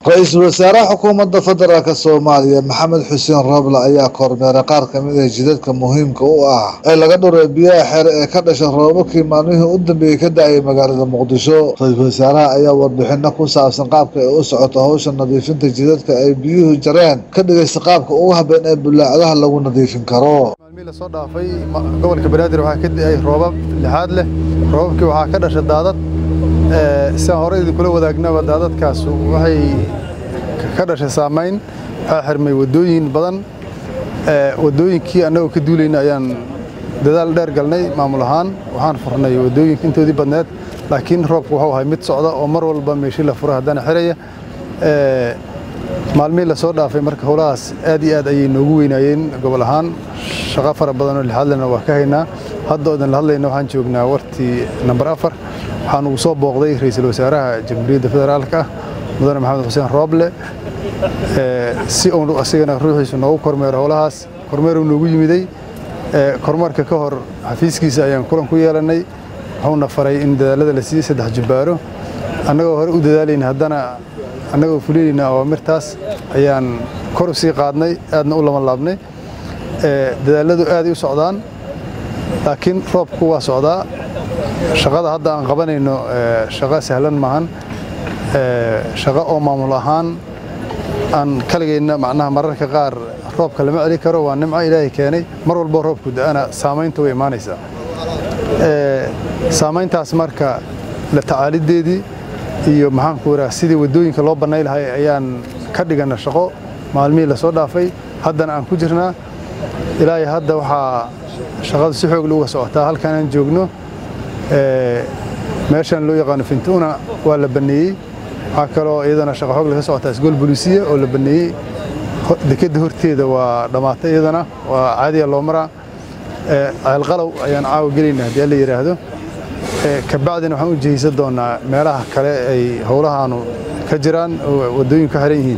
ra-iisul wasaaraha xukuumadda federaalk soomaaliya maxamed xuseen roble ayaa kormeeray qaar kamid ah jidadka muhiimka u ah ee laga dhuray biyaha xeer ee ka dhasha roobabkii maalmihii u dambeeyey ka da-ayay magaalada muqdisho ra-iisul wasaaraha ayaa warbixino ku saabsan qaabka ay u socoto howsha nadiifinta jidadka ay biyuhu jareen ka dhigaysta qaabka ugu habeen ee bulaacadaha lagu nadiifin karo maalmihii lasoo dhaafay gobolka banaadir waxaa ka da-ay roobab lixaad leh roobabkii waxaa ka dhashay daadad sidaan hore idinkula wadaagnaba daadadkaas waxay ka dhashay saamayn waxaa xirmay waddooyin badan waddooyinkii annagoo ka duulayna ayaan dadaal dheer galnay maamul ahaan waxaan furnay waddooyinka intoodii badneed laakiin roobku wuxuu ahay mid socda oo mar walba meeshii la fura haddana xiraya maalmihii lasoo dhaafay marka howlahaas aad iyo aad ayay noogu weynaayeen gobol ahaan shaqo fara badan oo lixaadlena waa ka haynaa hadda oo idin la hadlayna waxaan joognaa wartii namber afar waxaan ugu soo booqday ra-iisul wasaaraha jamhuuriyadda federaalka ah mudane maxamed xuseen rooble si uu asigana ruuxiisu noogu kormeero howlahaas kormeeruu noogu yimiday kormeerka ka hor xafiiskiisa ayaan kulan ku yeelannay wuxuuna faray in dadaalada la siiyey saddex jubbaaro annagoo hore u dadaalayna haddana annagoo fulinayna awaamirtaas ayaan kor u sii qaadnay aadna u labanlaabnay dadaaladu aaday u socdaan laakiin roobku waa socdaa shaqada hadda aan qabanayno shaqo sahlan maahan shaqo oo maamul ahaan aan kaligayna macnaha mararka qaar roobka lama celi karo waa nimco ilaahay keenay mar walboo roobku da-ana saamaynta way imaanaysaa saamayntaas marka la tacaalideedii iyo maxaanku iraa sidii waddooyinka loo bannay lahay ayaan ka dhigana shaqo maalmihii lasoo dhaafay haddana aan ku jirnaa ilaahay hadda waxaa shaqadu si xoog uga socotaa halkan aan joogno meeshan loo yaqaano fintuuna waa la banneeyey waxaa kaloo iyadana shaqo xoog laga socotaa isgool bolisiya oo la banneeyey dekedda horteeda waa dhammaatay iyadana waa caadiya loo maraa ceelqalow ayaan caawa gelayna haddii alla yidhaahdo kabacdina waxaan u jihaysan doonaa meelaha kale ay howlahaanu ka jiraan oo waddooyinku ka xiran yihiin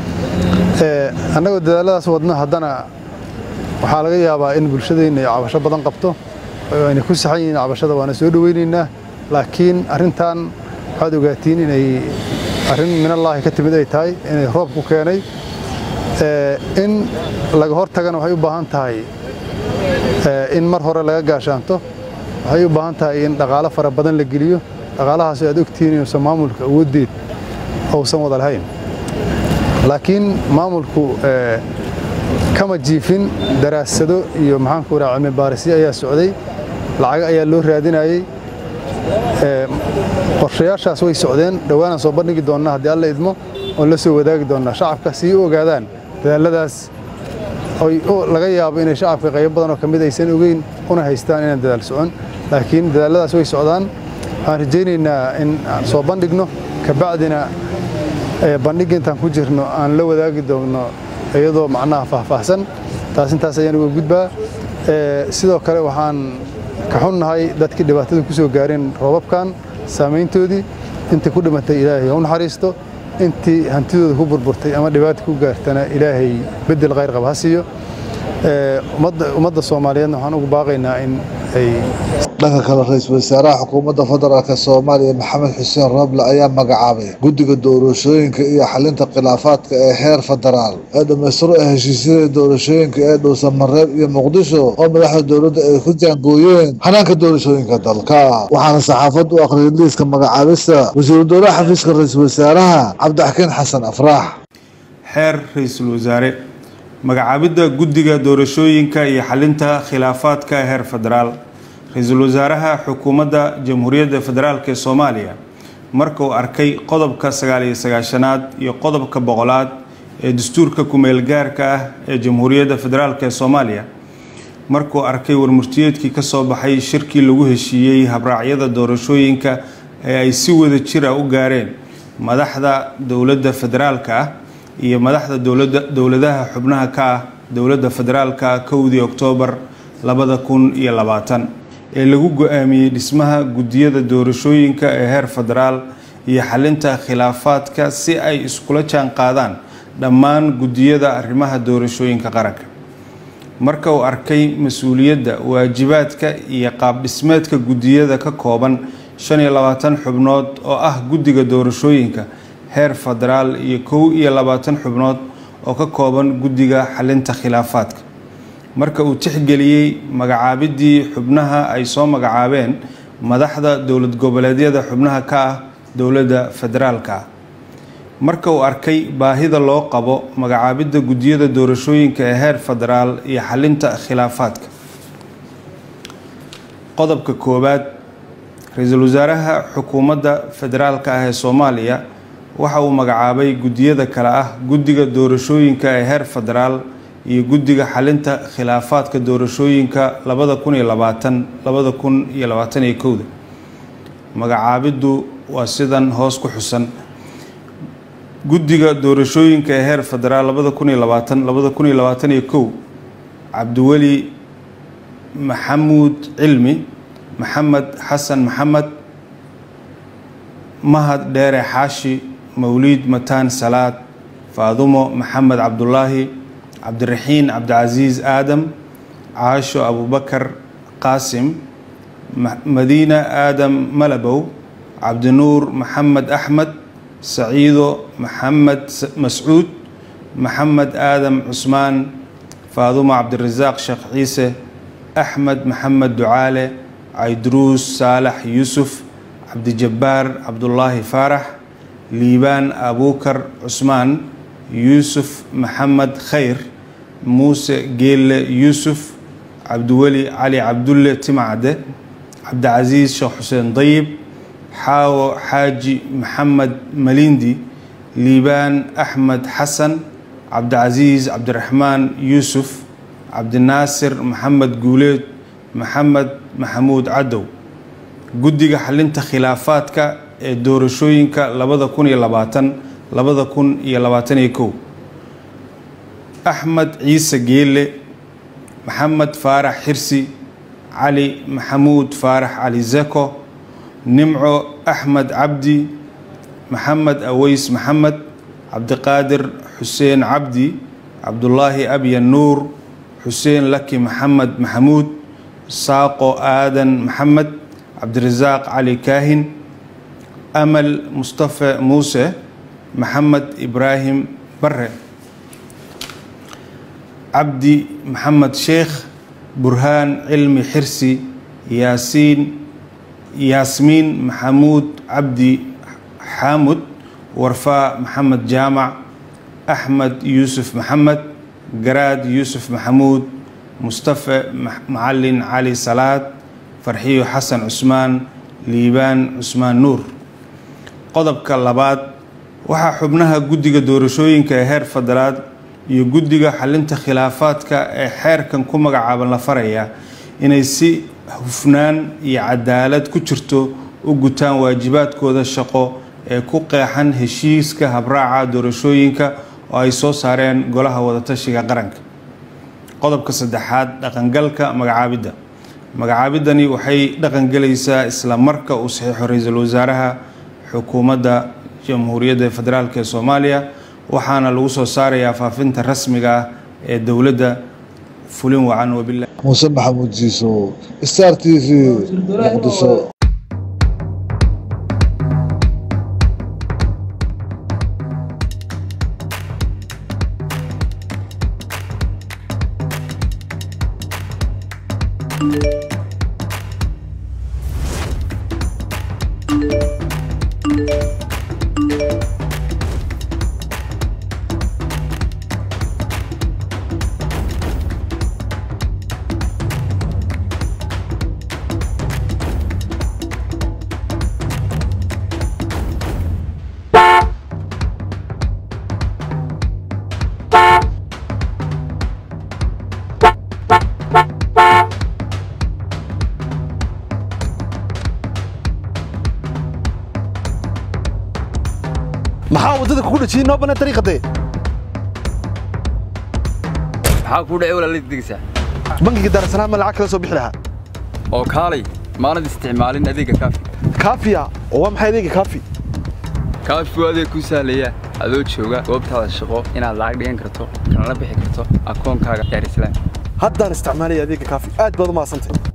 annagoo dadaaladaas wadno haddana waxaa laga yaabaa in bulshadeenna ay cabasho badan qabto ayna ku saxan yihiin cabashada waana soo dhoweynaynaa laakiin arrintan waxaad ogaatiin inay arrin minallaahi ka timid ay tahay inay roob ku keenay in laga hor tagana waxay u baahan tahay in mar hore laga gaashaanto waxay u baahan tahay in dhaqaalo fara badan la geliyo dhaqaalahaas aad ogtihiin inuusan maamulka awooddeed uusan wada lahayn laakiin maamulku kama jiifin daraasado iyo maxaanku iraa cilmi baarisyo ayaa socday lacago ayaa loo raadinayey qorshayaashaas way socdeen dhowaanaan soo bandhigi doonnaa haddii alla idmo oon la soo wadaagi doonnaa shacabka si u ogaadaan dadaaladaas laga yaabo inay shacabka qaybo badan oo ka mid aysan ogeyn una haystaan inaan dadaal socon laakiin dadaaladaas way socdaan waxaan rajaynaynaa in aan soo bandhigno kabacdina bandhigga intaan ku jirno aan la wadaagi doonno iyadoo macnaha faahfaahsan taas intaas ayaan uga gudbaa sidoo kale waxaan ka xunnahay dadkii dhibaatada ku soo gaareen roobabkan saamayntoodii intii ku dhimatay ilaahay ha u naxariisto intii hantidooda ku burburtay ama dhibaata ku gaartana ilaahay beddel khayr qaba ha siiyo ummadda soomaaliyeedna waxaan ugu baaqaynaa in ay dhanka kale ra-iisul wasaaraha xukuumadda federaalk soomaaliya maxamed xuseen roble ayaa magacaabay guddiga doorashooyinka iyo xalinta khilaafaadka ee heer federaal ee dhammaystiro ee heshiisyada doorashooyinka ee dhuusamareeb iyo muqdisho oo madaxda dowladda ay ku jaangooyeen xanaanka doorashooyinka dalka waxaana saxaafaddu u akhriyay liiska magacaabista wasiiru dowlaha xafiiska ra-iisul wasaaraha cabdixakiin xasan afraax xeer ra-iisul wasaare magacaabidda guddiga doorashooyinka iyo xalinta khilaafaadka heer federaal ra-iisul wasaaraha xukuumadda jamhuuriyadda federaalk ee soomaaliya marka uu arkay qodobka sagaaliyo sagaashanaad iyo qodobka boqolaad ee dastuurka kumeel gaarka ah ee jamhuuriyadda federaalk ee soomaaliya markuu arkay warmurtiyeedkii ka soo baxay shirkii lagu heshiiyey habraacyada doorashooyinka ee ay si wada jira u gaareen madaxda dowladda federaalka ah iyo madaxda dowladaha xubnaha ka ah dowladda federaalka kowdii oktoobar labada kun iyo labaatan ee lagu go-aamiyey dhismaha guddiyada doorashooyinka ee heer federaal iyo xalinta khilaafaadka si ay iskula jaan qaadaan dhammaan guddiyada arrimaha doorashooyinka qaranka marka uu arkay mas-uuliyadda waajibaadka iyo qaab-dhismeedka guddiyada ka kooban shan iyo labaatan xubnood oo ah guddiga doorashooyinka heer federaal iyo kow iyo labaatan xubnood oo ka kooban guddiga xalinta khilaafaadka marka uu tixgeliyey magacaabidii xubnaha ay soo magacaabeen madaxda dowlad goboleedyada xubnaha ka ah dowladda federaalka ah marka uu arkay baahida loo qabo magacaabidda guddiyada doorashooyinka ee heer federaal iyo xalinta khilaafaadka qodobka koowaad ra-iisul wasaaraha xukuumadda federaalka ah ee soomaaliya waxa uu magacaabay guddiyada kale ah guddiga doorashooyinka ee heer federaal iyo guddiga xalinta khilaafaadka doorashooyinka labada kun iyo labaatan labada kun iyo labaatan iyo kowda magacaabiddu waa sidan hoos ku xusan guddiga doorashooyinka ee heer federaal labada kun iyo labaatan labada kun iyo labaatan iyo kow cabdiweli maxamuud cilmi maxamed xasan maxamed mahad dheere xaashi mawliid mataan salaad faadumo maxamed cabdulaahi cabdiraxiin cabdicasiis aadam caasho abubakar qaasim madiina aadam malabow cabdinuur maxamed axmed saciido maxamed mascuud maxamed aadam cusmaan faadumo cabdirasaaq sheekh ciise axmed maxamed ducaale cayduruus saalax yuusuf cabdijabbaar cabdulaahi faarax liibaan abuukar cusmaan yuusuf maxamed khayr muuse geelle yuusuf cabdiweli cali cabdulle timacde cabdicasiis sheekh xuseen dayib xaawo xaaji maxamed malindi liibaan axmed xasan cabdicasiis cabdiraxmaan yuusuf cabdinaasir maxamed guuleed maxamed maxamuud cadow guddiga xalinta khilaafaadka ee doorashooyinka labada kun iyo labaatan labada kun iyo labaatan iyo kow axmed ciise geelle maxamed faarax xirsi cali maxamuud faarax cali zeko nimco axmed cabdi maxamed aweys maxamed cabdiqaadir xuseen cabdi cabdulaahi abyan nuur xuseen laki maxamed maxamuud saaqo aadan maxamed cabdirasaaq cali kaahin amal mustafe muuse maxamed ibraahim bare cabdi maxamed sheekh burhaan cilmi xirsi yaasiin yaasmiin maxamuud cabdi xaamud warfaa maxamed jaamac axmed yuusuf maxamed garaad yuusuf maxamuud mustafe macalin cali salaad farxiyo xasan cusmaan liibaan cusmaan nuur qodobka labaad waxaa xubnaha guddiga doorashooyinka ee heer federaal iyo guddiga xalinta khilaafaadka ee xeerkan ku magacaaban la farayaa inay si hufnaan iyo cadaalad ku jirto u gutaan waajibaadkooda shaqo ee ku qeexan heshiiska habraaca doorashooyinka oo ay soo saareen golaha wadatashiga qaranka qodobka saddexaad dhaqangalka magacaabidda magacaabidani waxay dhaqangelaysaa isla marka uu saxiixo ra-iisul wasaaraha xukuumadda jamhuuriyadda federaalk ee soomaaliya waxaana lagu soo saarayaa faafinta rasmiga ah ee dowladda fulin wacan wabilah muuse maxamuud jiiso star t v muqdisho maxaa waddada kugu dhajiyey noo bannaan dariiqadee maxaa kuu dhacay walaalid digsa bangiga daarasalaam ma lacag kala soo bixi lahaa oo kaalay maanad isticmaalin adeega kaafi kaafiya oo waa maxay adeega kaafi kaafi waa adeeg kuu sahlaya adoo jooga goobtaada shaqo inaad lacag dhigan karto kanala bixi karto akoonkaaga daarisalaam haddaan isticmaalaya adeega kaafi aad baad u mahadsantay